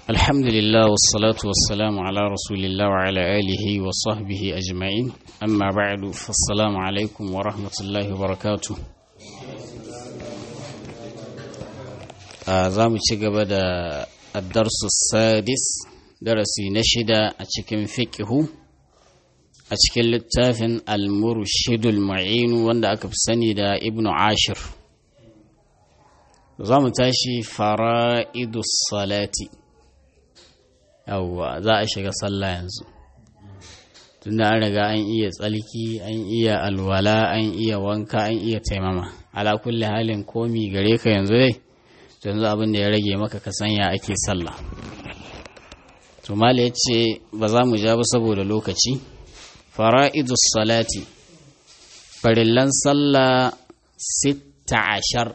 الحمد لله والصلاة والسلام على رسول الله وعلى آله وصحبه أجمعين أما بعد فالسلام عليكم ورحمة الله وبركاته za mu ci gaba da addarsu sadis darasi na shida a cikin fiƙihu a cikin littafin al-murshidul ma'inu wanda aka fi sani da ibnu ashir za mu tashi fara'idus salati yawwa za a shiga sallah yanzu tunda an riga an iya tsalki an iya alwala an iya wanka an iya taimama ala kulli halin komi gare ka yanzu dai yanzu abin da ya rage maka ka sanya ake sallah to mala ya ce ba za mu ja ba saboda lokaci fara'idus salati farillan sallah sitta ashar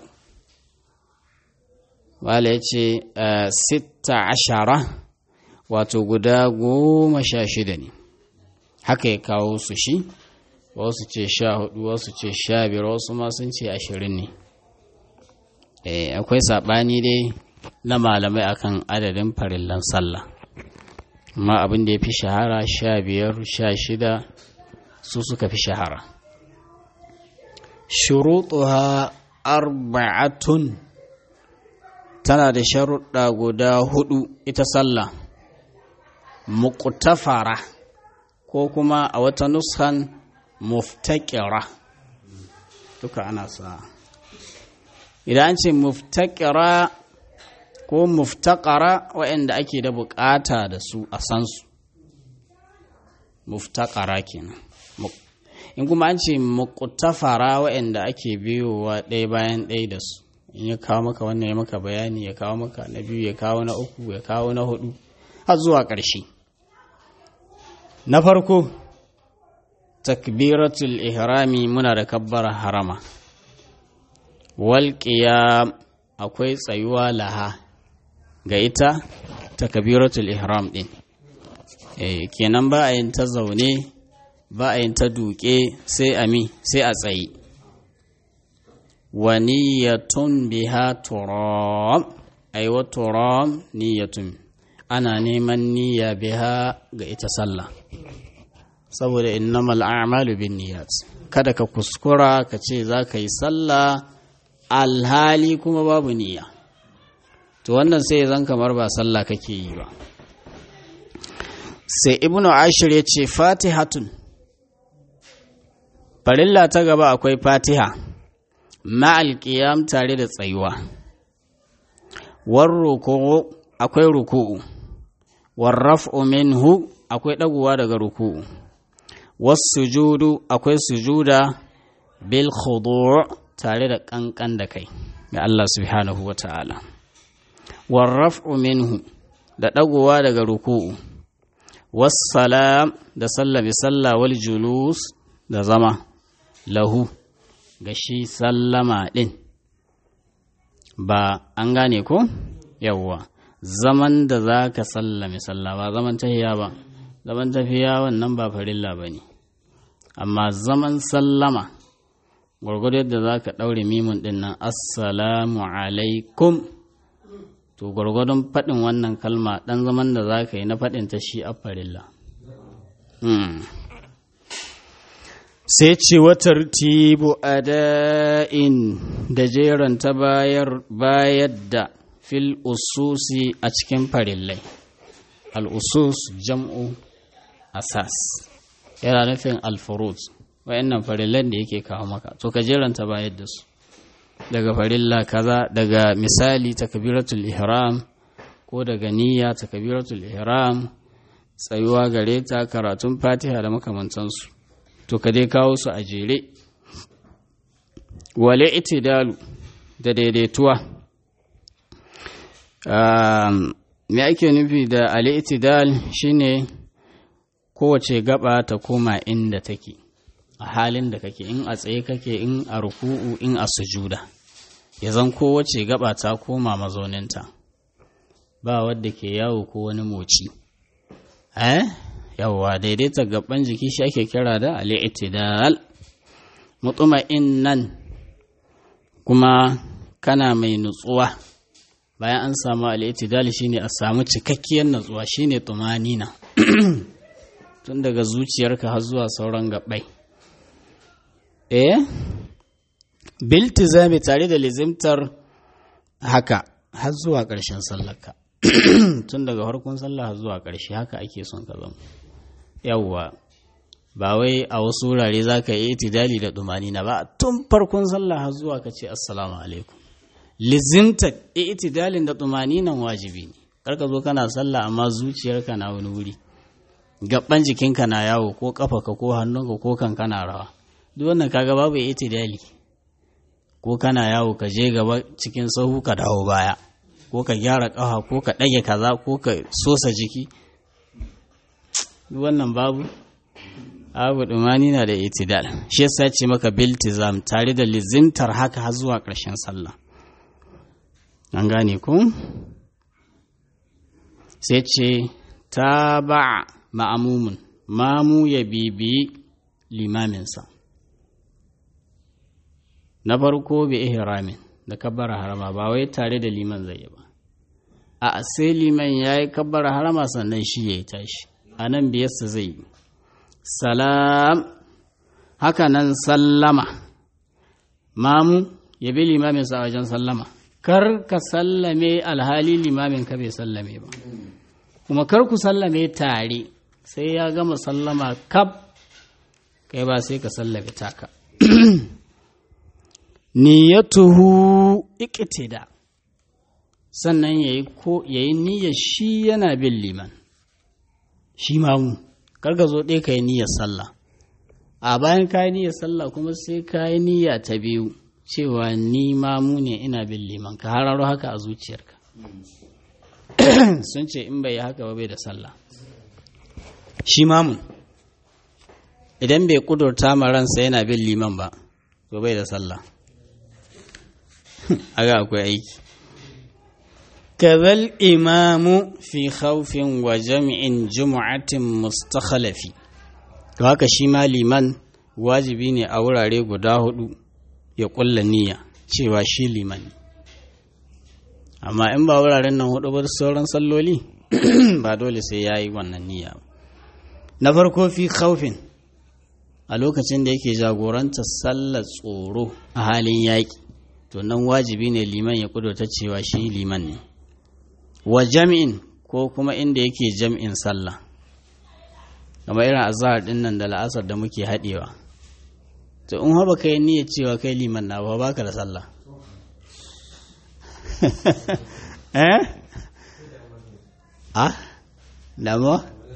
mala ya ce sitta ashara wato guda goma sha shida ne haka ya kawo su shi wasu ce sha hudu wasu ce sha biyar wasu ma sun ce ashirin ne akwai saɓani dai na malamai akan adadin farillan sallah amma abin da ya fi shahara sha biyar sha shida su suka fi shahara shuruɗuha arba'atun tana da sharuɗa guda hudu ita sallah muƙtafara ko kuma a wata nuskan muftaƙira duka ana sa idan an ce muftaƙira ko muftaƙara waɗanda ake da buƙata da su a san su muftaƙara kenan in kuma an ce muƙtafara waɗanda ake biyowa ɗaya bayan ɗaya da su in ya kawo maka wannan ya maka bayani ya kawo maka na biyu ya kawo na uku ya kawo na hudu har zuwa ƙarshe na farko takbiratul ihrami muna da kabbara harama walƙiya akwai tsayuwa laha ga ita takbiratul ihram ɗin e, kenan ba a yin ta zaune ba a yin ta duƙe sai a mi sai a tsaye wa niyyatun biha turam aiwa turam niyyatun ana neman niyya biha ga ita sallah saboda innamal a'malu bin niyyat kada ka kuskura ka ce za ka yi sallah alhali kuma babu niyya to wannan sai zan kamar ba sallah kake yi ba sai ibnu ashir ya ce fatihatun farilla ta gaba akwai fatiha ma'al qiyam tare da tsayuwa war ruku'u akwai ruku'u war raf'u minhu akwai daguwa daga ruku'u was sujudu akwai sujuda bil khudu' tare da kankan da kai ga Allah subhanahu wa ta'ala war raf'u minhu da dagowa daga ruku'u was salam da sallami salla wal julus da zama lahu ga shi sallama din ba an gane ko yawwa zaman da za ka sallame sallah ba zaman tahiya ba zaman tafiya wannan ba farilla ba ne amma zaman sallama gwargwado yadda za ka ɗaure mimun ɗin nan assalamu alaikum to gwargwadon faɗin wannan kalma ɗan zaman da za ka yi na faɗin ta shi a farilla sai ce watar tibu ada'in da jeran ta bayar da fil ususi a cikin farillai al'usus jam'u asas yana nufin alfurut wa'annan farillan da yake kawo maka to ka jeranta bayar da su daga farilla kaza daga misali takbiratul ihram ko daga niyya takbiratul ihram tsayuwa gare ta karatun fatiha da makamantansu to ka dai kawo su a jere wale itidalu da daidaituwa me ake nufi da al-itidal shine kowace gaba ta koma inda take a halin da kake in a tsaye kake in a ruku'u in a sujuda ya zan kowace gaba ta koma mazauninta ba wadda ke yawo ko wani moci eh yawwa daidaita gaban jiki shi ake kira da al-i'tidal mutuma'innan kuma kana mai nutsuwa bayan an samu al'itidal shine a samu cikakkiyar natsuwa shine tumanina tun daga zuciyarka har zuwa sauran gabai eh biltizami tare da lizimtar haka har zuwa ƙarshen sallarka tun daga farkon sallah har zuwa ƙarshe haka ake son ka zama yawwa ba wai a wasu wurare za ka yi itidali da na ba tun farkon sallah har zuwa ka ce assalamu alaikum lizimta itidalin da nan wajibi ne karka zo kana sallah amma zuciyarka na wani wuri gaban jikinka na yawo ko kafaka ko hannunka ko kanka na rawa duk wannan kaga babu itidali ko kana yawo ka je gaba cikin sahu ka dawo baya ko ka gyara kafa ko ka ɗage kaza ko ka sosa jiki duk wannan babu abu dumani na da itidal shi yasa ce maka biltizam tare da lizimtar haka har zuwa ƙarshen sallah an gane ku sai ce ta ba ma'amumin mamu ya bibi limaminsa na farko bi ihramin da kabbara harama ba wai tare da liman zai yi ba a sai liman ya yi kabbara harama sannan shi ya yi tashi a nan biyarsa zai yi salam haka nan sallama mamu ya bi limaminsa a wajen sallama kar ka sallame alhali limamin ka bai sallame ba kuma kar ku sallame tare sai ya gama sallama kab kai ba sai ka sallame taka niyyatuhu iqtida sannan yayi ko yayi niyyar shi yana bin liman shi mamu kar ka zo ɗaya ka yi niyyar sallah a bayan ka yi niyyar sallah kuma sai ka yi niyya ta biyu cewa ni mamu ne ina bin liman ka hararo haka a zuciyarka sun ce in bai yi haka ba bai da sallah shi mamun idan bai kudurta ma ransa yana bin liman ba to bai da sallah aga akwai aiki kazal imamu fi khawfin wa jami'in jumu'atin mustakhalafi to haka shi ma liman wajibi ne a wurare guda hudu ya kulla niyya cewa shi liman amma in ba wuraren nan hudu ba sauran salloli ba dole sai ya yi wannan niyya na farko fi khawfin a lokacin da yake jagoranta sallar tsoro a halin yaƙi to nan wajibi ne liman ya kudurta cewa shi liman ne wa jami'in ko kuma inda yake jam'in sallah kamar irin azhar din nan da la'asar da muke haɗewa to in haɓa kai niyyar cewa kai liman na ba baka da sallah eh ah damuwa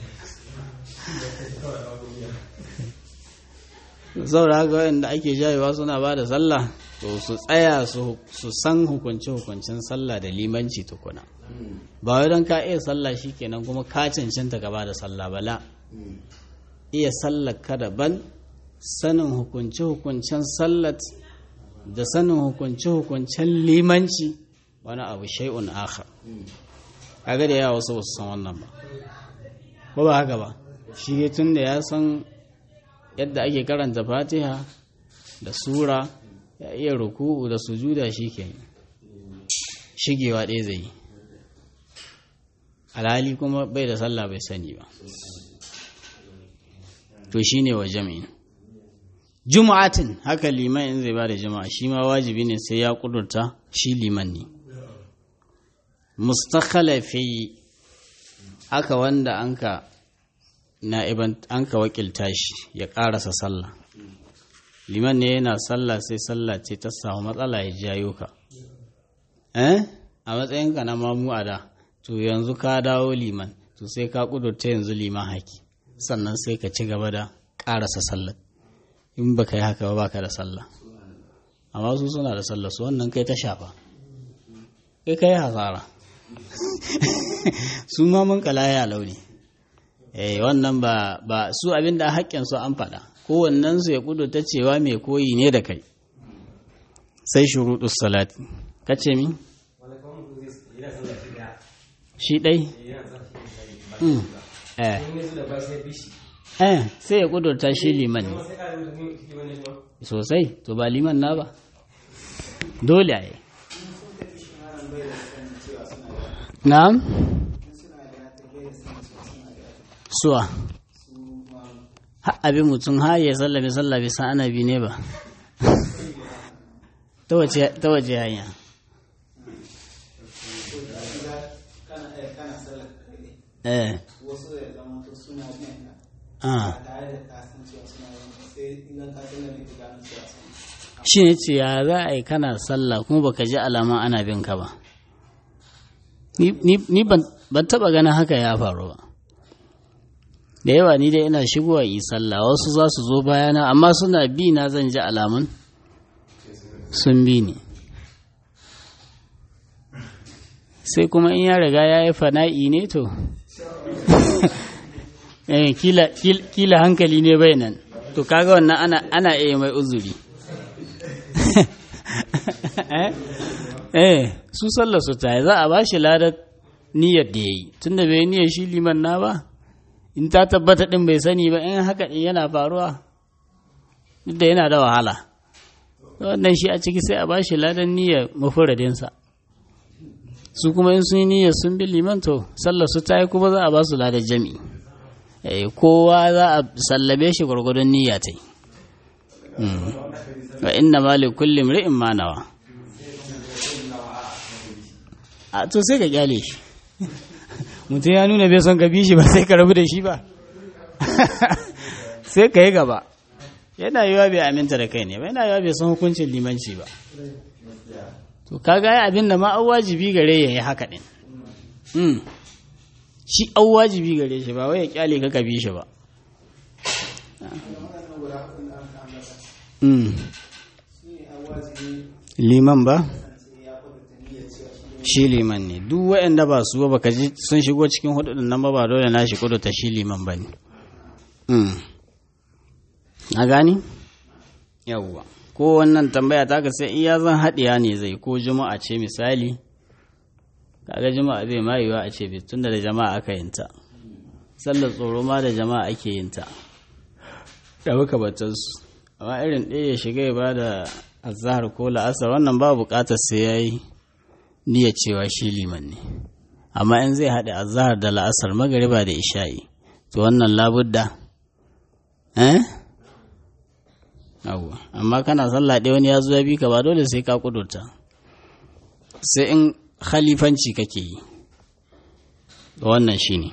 saboda haka wanda ake jayewa suna ba da sallah to su tsaya su san hukunce-hukuncen sallah da limanci tukuna ba wai don ka iya sallah kenan kuma ka cancanta gaba da sallah bala iya sallah ka daban sanin hukunce-hukuncen sallat da sanin hukunce-hukuncen limanci wani abu shai'un akhar kaga da yawa wasu wasu san wannan ba ba ba haka ba shi tun da ya san yadda ake karanta fatiha da sura ya iya ruku'u da sujuda shi ke shigewa ɗaya zai yi alhali kuma bai da sallah bai sani ba to shi ne wa jami'in juma'atin haka liman in zai ba da jama'a shi ma wajibi ne sai ya kudurta shi liman ne mustakhalafi haka wanda an ka na'iban an ka wakilta shi ya ƙarasa sallah liman ne yana sallah sai sallah ce ta samu matsala ya jayo ka eh a matsayinka na mamu a da to yanzu ka dawo liman to sai ka kudurta yanzu liman haki sannan sai ka ci gaba da ƙarasa sallah in baka yi haka ba baka da sallah amma su suna da sallah su wannan kai ta shafa kai kai hasara su ma mun kalaya launi eh wannan ba ba su abinda haƙƙin su an faɗa kowannen su ya ta cewa mai koyi ne da kai sai shuruɗus salati kace mi shi ɗai eh eh sai ya kudurta shi liman ne sosai to ba liman na ba dole a yi na'am suwa abin mutum ha ya sallabe sallabe san ana bi ne ba ta wace hanya eh wasu da zama to suna biyan ka ah ba tare da ka san cewa suna yin ba sai in ka san da ne ka gano cewa suna shi ne ce ya za a yi kana sallah kuma baka ji alaman ana bin ka ba ni, ni- ni ban, ban taba ganin haka ya faru ba da yawa ni dai ina shigowa yi sallah wasu za su zo bayana amma suna bi na zan ji alamun sun bi ni sai kuma in ya riga ya yi fana'i ne to eh, kila, kila, kila hankali ne bai nan to kaga wannan ana, ana iya mai uzuri eh eh su sallar su ta za a ba shi ladar niyyar da ya yi tunda bai yi niyyar shi liman na ba in ta tabbata din bai sani ba in haka din yana faruwa duk da yana da wahala wannan shi a ciki sai a ba shi ladar niyyar mafuradinsa su kuma in sun yi niyyar sun bi liman to sallar su ta yi kuma za a ba su ladar jami'i eh kowa za a sallabe shi gwargwadon niyya ta yi wa inna ma li kulli imri'in ma nawa a to sai ka kyale shi mutum ya nuna bai son ka bi shi ba sai ka rabu da shi ba sai ka yi gaba yana yiwa bai aminta da kai ne ba yana yiwa bai san hukuncin limanci ba to kaga ya abin da ma an wajibi gare ya yi haka din Mm. shi an wajibi gare shi ba wai ya kyale ka ka bi shi ba Mm. liman ba shi liman ne duk waɗanda ba su ba baka ji sun shigo cikin hudun nan ba ba dole na shi kudu ta shi liman ba ne na gani yawwa ko wannan tambaya ta ka sai iya zan haɗiya ne zai ko juma'a ce misali kaga juma'a bai ma yiwa a ce tun da jama'a aka yinta sallar tsoro ma da jama'a ake yinta da muka batansu amma irin ɗaya ya shiga ya ba da azahar ko la'asar wannan ba buƙatar sai ya yi niyyar cewa shi liman ne amma in zai haɗe azahar da la'asar magariba da isha'i to wannan labudda eh yawwa amma kana sallah ɗaya wani ya zo ya bi ka ba dole sai ka kudurta sai in khalifanci kake yi wannan shine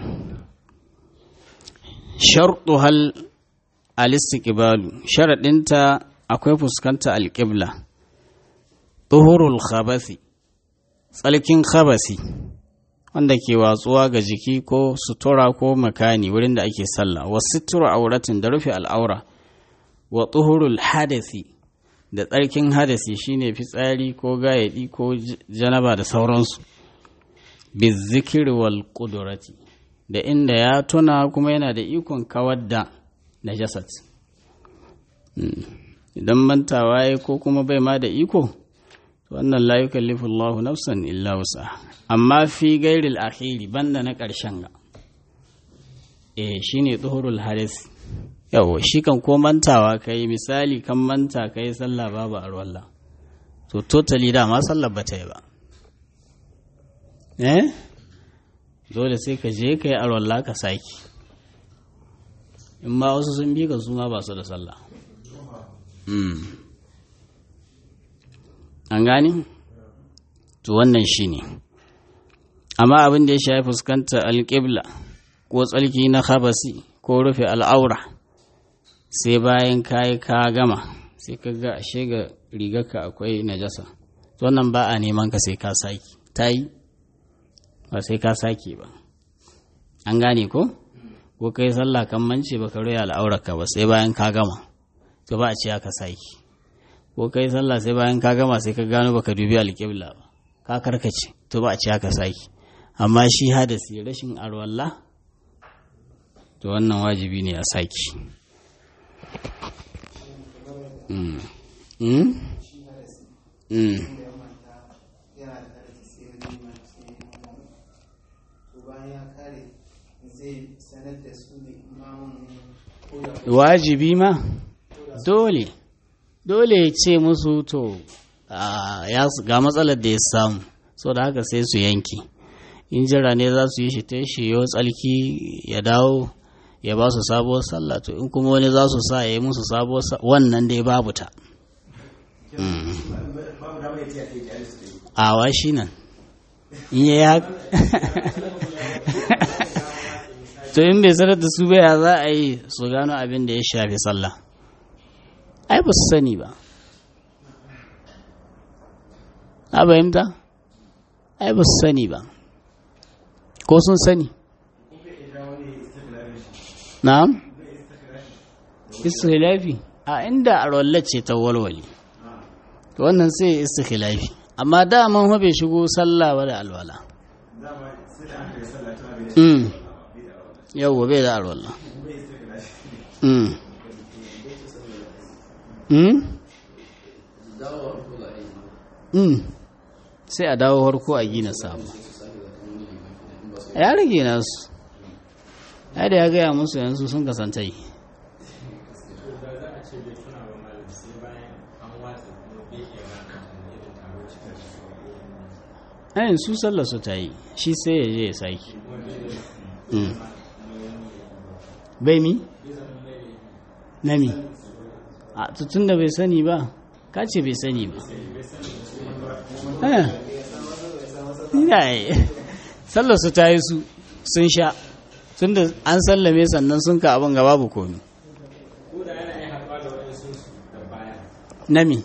sharɗu hal alistiqbalu sharaɗinta akwai fuskanta alƙibla tuhurul khabasi tsalkin khabasi wanda ke watsuwa ga jiki ko sutura ko makani wurin da ake sallah wa sutura auratin da rufe al'aura wa tuhurul hadasi da tsarkin hadasi shine fitsari ko gayadi ko janaba da sauransu bizikir wal kudurati da inda ya tuna kuma yana da ikon kawar da najasat idan mantawa ya ko kuma bai ma da iko wannan la yukallifu Allahu nafsan illa wusa amma fi gairil akhiri banda na ƙarshen ga eh shine tuhurul hadis yawo shi kan ko mantawa kai misali kan manta kai sallah babu arwalla to totally dama sallar bata yi ba eh dole sai ka je kai arwalla ka saki in ma wasu sun bi ka su ma ba su da sallah an gani to wannan shine amma abin da ya shafi fuskanta alƙibla ko tsalki na habasi ko rufe al'aura sai bayan kayi ka gama sai ka ga ashe ga rigarka akwai najasa to wannan ba a neman ka sai ka saki ta yi ba sai ka sake ba an gane ko ko kai sallah kan mance baka rufe al'aurarka ba sai bayan ka gama to ba a ce aka saki ko kai sallah sai bayan ka gama sai ka gano baka dubi alƙibla ba ka karkace to ba a ce aka saki amma shi hadasi rashin arwalla to wannan wajibi ne a saki mm. Mm? Mm. wajibi ma dole dole ya ce musu to ga matsalar da ya samu so da haka sai su yanki in jira ne za su yi shi ta shi yau tsalki ya dawo ya ba su sabuwar sallah to in kuma wani za su sa ya yi musu sabuwar wannan dai babu ta awa shi nan in ya yi to in bai sanar da su baya za a yi su gano abin da ya shafi sallah ai ba su sani ba a bayimta ai ba su sani ba ko sun sani na'am istikhilafi a inda a ce ta walwali wannan sai istikhilafi amma daman bai shigo sallah ba da alwala yau bai da alwala sai a dawo harko a gina samu ya rage nasu ya da ya gaya musu yanzu sun kasantai ayin su sallar su ta yi shi sai ya je ya sake bai mi? na mi? a tutun da bai sani ba ka ce bai sani ba sallar su ta yi su sun sha tun da an sallame sannan sun ka abin gaba bu komi nami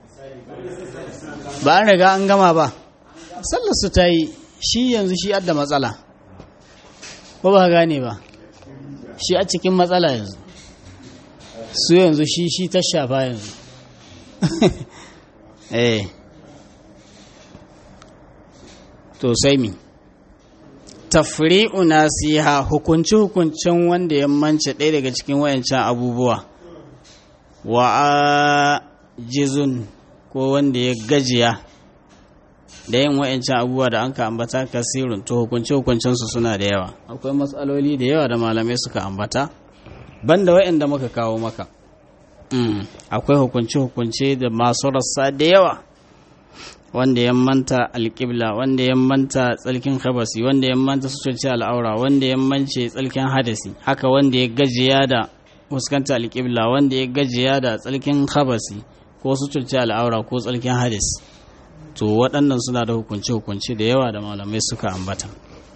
ba an riga an gama ba sallar su ta yi shi yanzu shi adda matsala ko ba gane ba shi a cikin matsala yanzu su yanzu shi shi ta shafa yanzu eh to sai mi tafri'u nasiha hukunci hukuncin wanda ya mance ɗaya daga cikin wayancan abubuwa wa jizun ko wanda ya gajiya da yin wayancan abubuwa da an ka ambata kasirun to hukunci hukuncinsu suna da yawa akwai matsaloli da yawa da malamai suka ambata banda wayanda muka kawo maka akwai hukunci hukunce da masu rassa da yawa wanda ya manta alƙibla wanda ya manta tsalkin habasi wanda ya manta suturci al'aura wanda ya mance tsalkin hadasi haka wanda ya gajiya da fuskanta alƙibla wanda ya gajiya da tsalkin habasi ko suturci al'aura ko tsalkin hadasi to waɗannan suna da hukunce-hukunce da yawa da malamai suka ambata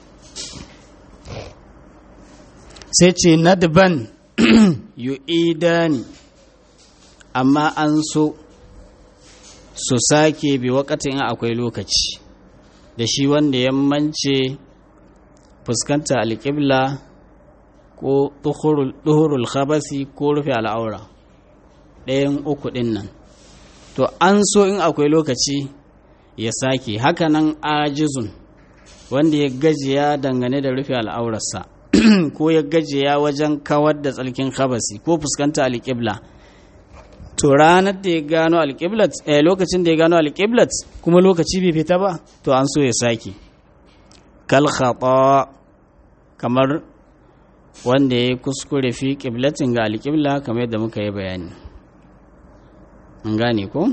sai ce nadban yu'idani amma an so su sake bi wakatin akwai lokaci da shi wanda ya mance fuskanta alƙibla ko duhurul khabasi ko rufe al'aura ɗayan uku ɗin nan to an so in akwai lokaci ya sake hakanan ajizun wanda ya gajiya dangane da rufe al'aurarsa ko ya gajiya wajen kawar da tsalkin khabasi ko fuskanta alƙibla to ranar da ya gano alƙiblat eh, lokacin da ya gano alƙiblat kuma lokaci bai fita ba to an so ya sake kal khata kamar wanda ya kuskure fi ƙiblatin ga alƙibla kamar yadda muka yi bayani an gane ko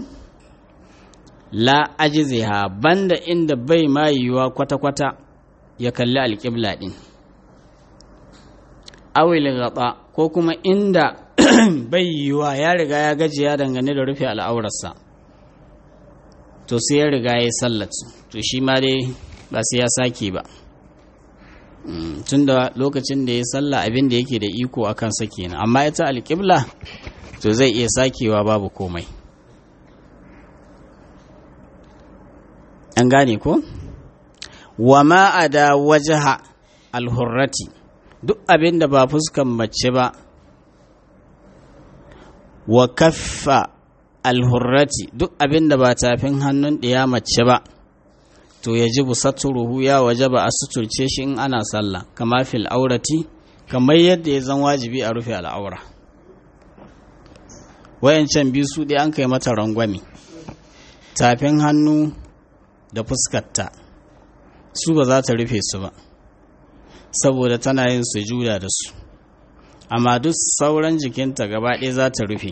la ajiziha banda inda bai ma yiwuwa kwata-kwata ya kalli alƙibla ɗin awil gaba ko kuma inda bai yiwuwa ya riga ya gajiya dangane da rufe al'aurarsa to sai ya riga ya sallat to shi ma dai ba sai ya sake ba tun da lokacin da ya salla abin da yake da iko a kansa kenan amma ita alƙibla to zai iya sakewa babu komai an gane ko wa ma'ada wajaha alhurrati duk abin da ba fuskan mace ba wa kaffa alhurrati duk abin da ba tafin hannun ɗiya mace ba to ya ji busaturuhu ya waje ba a suturce shi in ana sallah kama fil aurati kamar yadda ya zan wajibi a rufe al'aura wayancan biyu su ɗaya an kai mata rangwame tafin hannu da fuskarta su ba za ta rufe su ba saboda tana yin sujuda da su amma duk sauran jikinta gaba ɗaya za ta rufe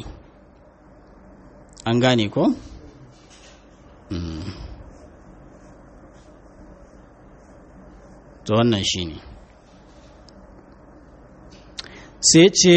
an gane ko? to wannan shi ne sai ce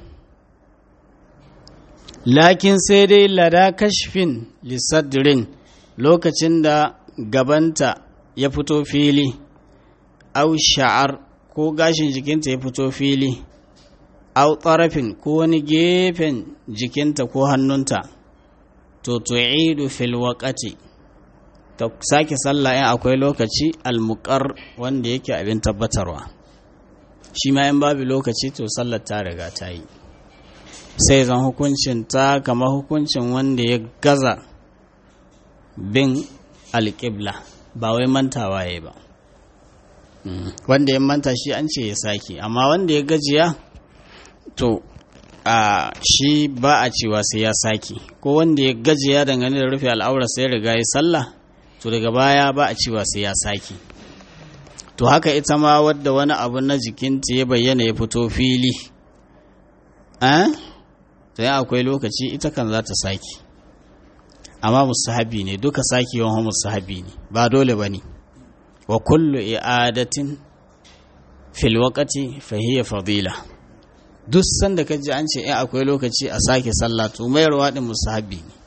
lakin sai dai lada kashfin lissadrin lokacin da gabanta ya fito fili au sha'ar ko gashin jikinta ya fito fili au tsarafin ko wani gefen jikinta ko hannunta to tu'idu fil waqati ta sake sallah in akwai lokaci almuqar wanda yake abin tabbatarwa shi ma in babu lokaci to sallar ta riga ta yi sai zan hukuncin ta kama hukuncin wanda ya gaza bin alƙibla ba wai mantawa ya ba wanda ya manta shi an ce ya sake amma wanda ya gajiya to a shi ba a cewa sai ya sake ko wanda ya gajiya dangane da rufe al'aura sai riga ya sallah to daga baya ba a cewa sai ya sake to haka ita ma wadda wani abu na jikinta ya bayyana ya fito fili eh to ya akwai lokaci ita kan za ta sake amma musahabi ne duka sakewan musahabi ne ba dole ba ne wa kullu i'adatin fil waqti fa hiya fadila duk sanda ka ji an ce in akwai lokaci a sake sallah to mayarwa din musahabi ne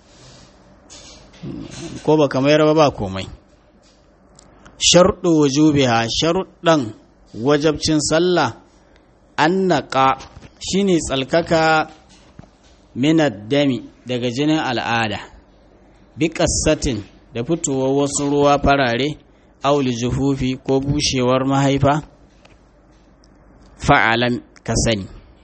ko ba ka mayar ba ba komai sharɗu wujubiha sharuɗan wajabcin sallah annaka shine tsalkaka minad dami daga jinin al'ada bi ƙassatin da fitowar wasu ruwa farare auli juhufi ko bushewar mahaifa fa'alan ka sani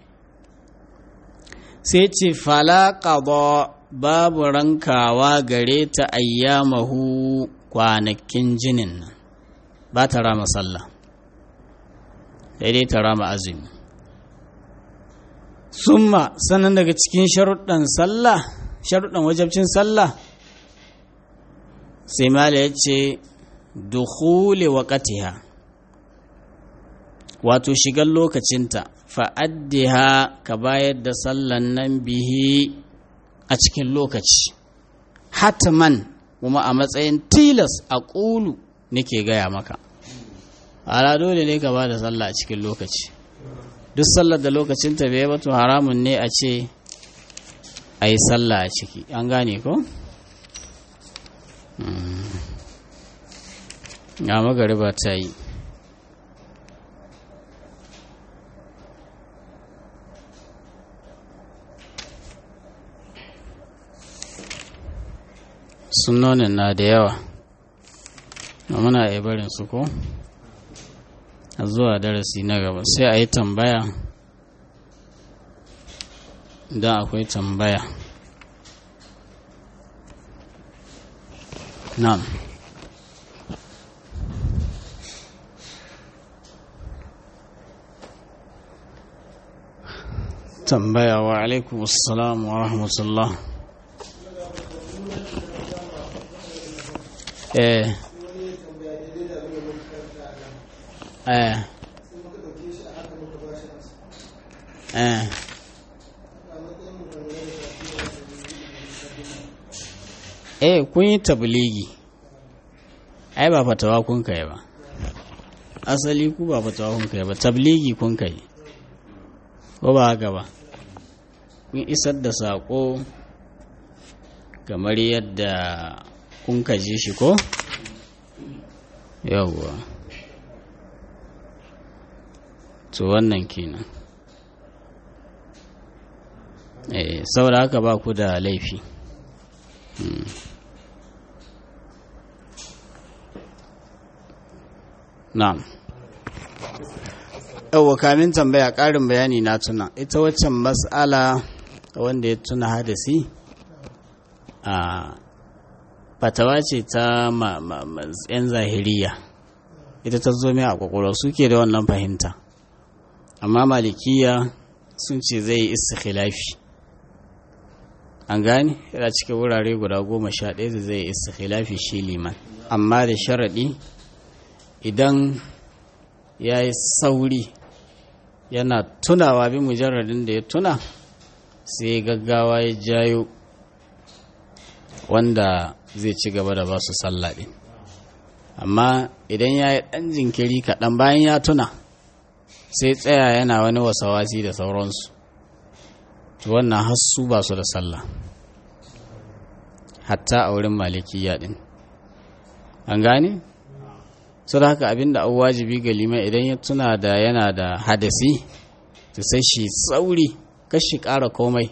sai ce fala babu rankawa gare ta ayyamahu kwanakin jinin nan ba ta rama sallah daidai ta rama azumi summa sannan daga cikin sharuɗan sallah sharuɗan wajabcin sallah sai mala ya ce dukhuli waqatiha wato shigar lokacinta fa'addiha ka bayar da sallan nan bihi a cikin lokaci hatman kuma a matsayin tilas a ƙulu nake gaya maka ala dole ne ka ba da sallah a cikin lokaci duk sallar da lokacinta bai ba to haramun ne a ce a yi sallah a ciki an gane ko? ga magariba ta yi sunonin na da yawa muna iya barin su ko a zuwa darasi na gaba sai a yi tambaya idan akwai tambaya na'am tambaya wa alaikum assalam wa rahmatullah eh eh eh eh kun yi tabligi ai ba fatawa kun kai ba asali ku ba fatawa kun kai ba tabligi kun kai ko ba haka ba kun isar da saƙo kamar yadda kun kaji shi ko yawwa to wannan kenan eh saboda haka ba ku da laifi na'am yawwa kamin tambaya ƙarin bayani na tuna ita waccan mas'ala wanda ya tuna hadasi a fatawa ce ta yan zahiriya ita ta zo mai a kwakwalwa suke da wannan fahimta amma malikiya sun ce zai yi istikhilafi an gane yana cikin wurare guda goma sha ɗaya da zai yi istikhilafi shi liman amma da sharaɗi idan ya yi sauri yana tunawa bi mujarradin da ya tuna sai gaggawa ya jayo wanda zai ci gaba da ba su sallah ɗin amma idan ya yi ɗan jinkiri kaɗan bayan ya tuna sai tsaya yana wani wasawasi da sauransu to wannan hassu ba su da sallah hatta a wurin malikiya ɗin an gane? su da haka abinda an wajibi ga liman idan ya tuna da yana da hadasi to sai shi tsauri kashi ƙara komai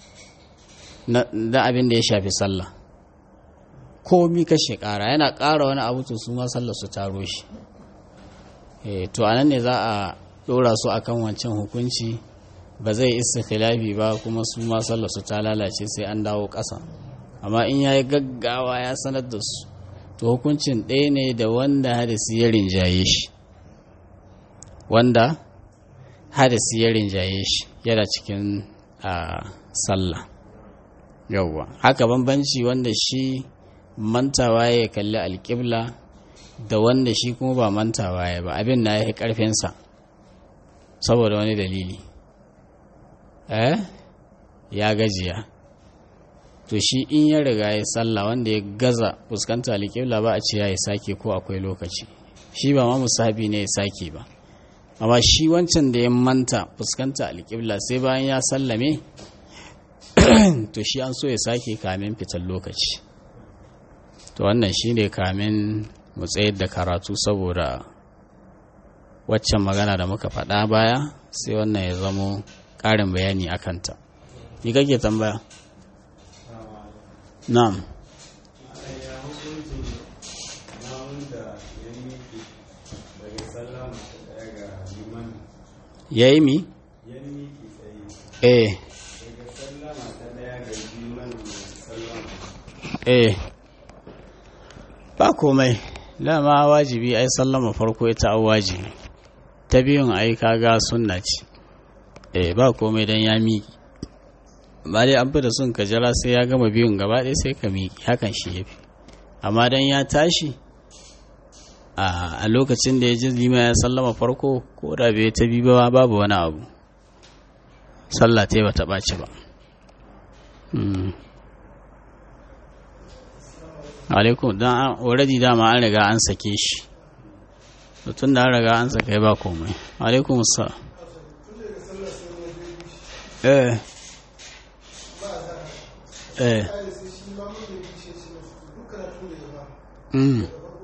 na abin da ya shafi sallah komi kashi ƙara yana ƙara wani abu to su ma sallah su taro shi to anan ne za a ɗora su akan wancan hukunci ba zai isa khilafi ba kuma su ma sallah su ta lalace sai an dawo ƙasa amma in ya yi gaggawa ya sanar da su to hukuncin ɗaya ne da wanda hadisi ya rinjaye shi wanda hadisi ya rinjaye shi yana cikin a sallah yauwa haka bambanci wanda shi mantawa ya kalli alƙibla da wanda shi kuma ba mantawa ya ba abin na ya yi ƙarfinsa saboda wani dalili eh ya gajiya to shi in ya riga ya sallah wanda ya gaza fuskanta alƙibla ba a ce ya yi sake ko akwai lokaci shi ba ma musahabi ne ya sake ba amma shi wancan da ya manta fuskanta alƙibla sai bayan ya sallame to shi an so ya sake kamin fitar lokaci to wannan shi ne kamin mu tsayar da karatu saboda waccan magana da muka faɗa baya sai wannan ya zamo ƙarin bayani a kanta ni kake tambaya na'am ya yi mi? eh eh ba komai dama wajibi ai sallama farko ita an wajibi ta biyun ai kaga sunna ce eh ba komai dan ya miƙi ba dai an fi da sun ka jira sai ya gama biyun gaba ɗaya sai ka miƙi hakan shi ya fi amma dan ya tashi a lokacin da ya ji lima ya sallama farko ko da bai ta bi ba babu wani abu sallah ta ba ta ɓaci ba alaikum don already dama an riga an sake shi tun da an riga an sake ba komai alaikum sa eh eh mm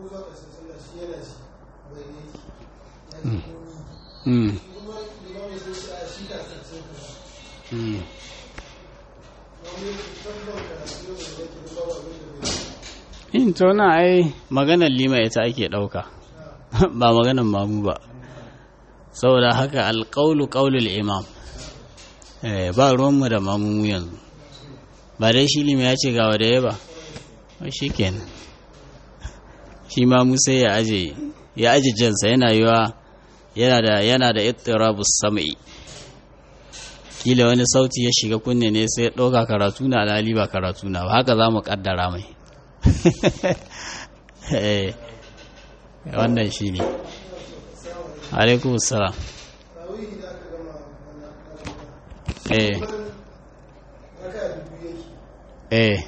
mm mm in to na ai maganar lima ita ake ɗauka ba maganar mamu ba saboda haka alƙaulu ƙaulul imam ba ruwanmu da mamu yanzu ba dai shi lima ya ce gawa da ya ba shi kenan shi mamu sai ya aje ya aje jansa yana yiwa yana da yana da ittirabus sam'i kila wani sauti ya shiga kunne ne sai ya ɗauka karatu na alhali ba karatu na ba haka za mu ƙaddara mai wannan shi ne alaikun salam eh eh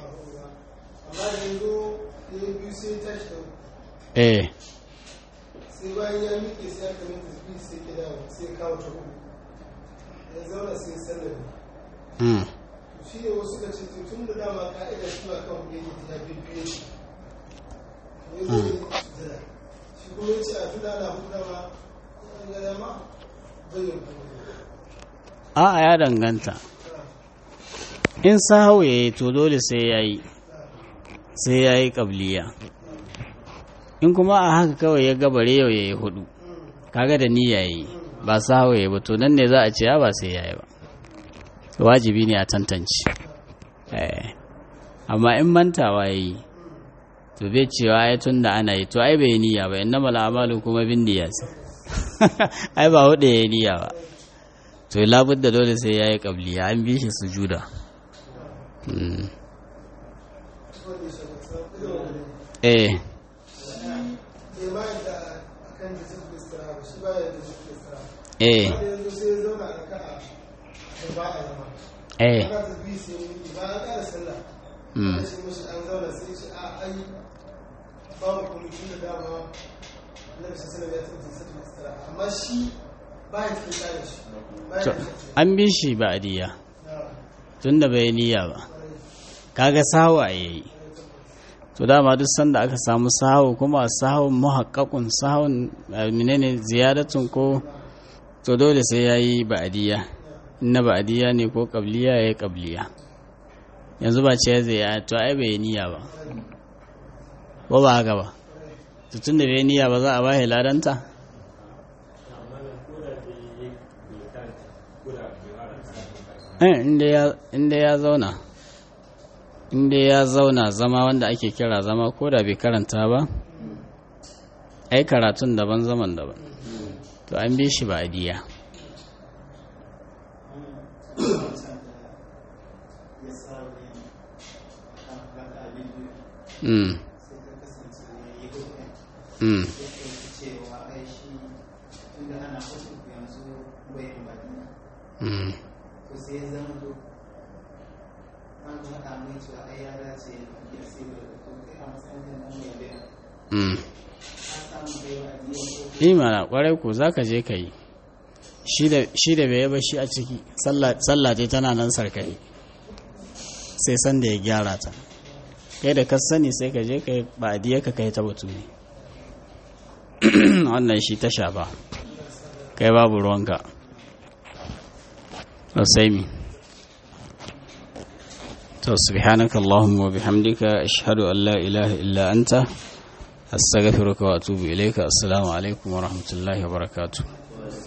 eh sai bayan ya miƙe sai aka minta biyu sai ke dawo sai kawo ta uku ya zauna sai sallami mm shi ne wasu ka ce tun da dama ka'ida shi ba kan yake ta bibbiye shi ya zo ne sujada shi kuma ya ce a tuna na hudu dama an ga dama bayan a ya danganta in sahau ya yi to dole sai ya yi sai ya yi ƙabliya in kuma a haka kawai ya gabare yau ya yi hudu kaga da niyya yi ba sahau ya yi ba to nan ne za a ce ya ba sai ya yi ba wajibi ne a tantance amma in mantawa ya yi to bai cewa ya tun da ana yi to ai bai niyya ba inna mala amalu kuma bin niyya ce ai ba hudu ya yi niyya ba to labud da dole sai ya yi kabliya an bi shi sujuda eh eh eh ba mu kwamitin da dama na bisa sanar ya tabbata sai masu tara amma shi ba ya cikin tsarin shi ba ya to cikin an bi shi ba adiya tunda bai niyya ba kaga sawa yayi to dama duk sanda aka samu sahu kuma sahun muhaqqaqun sahun eh, menene ziyadatun ko to dole sai yayi ba'diya inna ba'diya ne ko qabliya yayi qabliya yanzu ba ce zai ya to ai bai niyya ba ba ba haka ba to tunda bai niyya ba za a bashi ladanta eh inda ya inda ya zauna inda ya zauna zama wanda ake kira zama ko da bai karanta ba ai karatun daban zaman daban to an bi shi ba diya ya sa wani kan haka abin da mm sai ka kasance ya yi hukun mm ya ɗauki cewa ai shi tunda ana hukun yanzu bai yi madina mm to sai ya zama to an faɗa mai cewa ai ya dace ya sai da to kai a matsayin kan nan mai bayan mm an samu bai wa adiyan ko imana kwarai ko za ka je ka yi shi da bai ba shi a ciki sallah ce tana nan sarkai sai san da ya gyara ta kai da ka sani sai ka je ka yi ba adiya ka kai ta batu ne wannan shi ta shafa kai babu ruwanka sai mi to subhanaka allahumma wa bihamdika ashhadu an la ilaha illa anta astaghfiruka wa atubu ilayka assalamu alaikum wa rahmatullahi wa barakatuh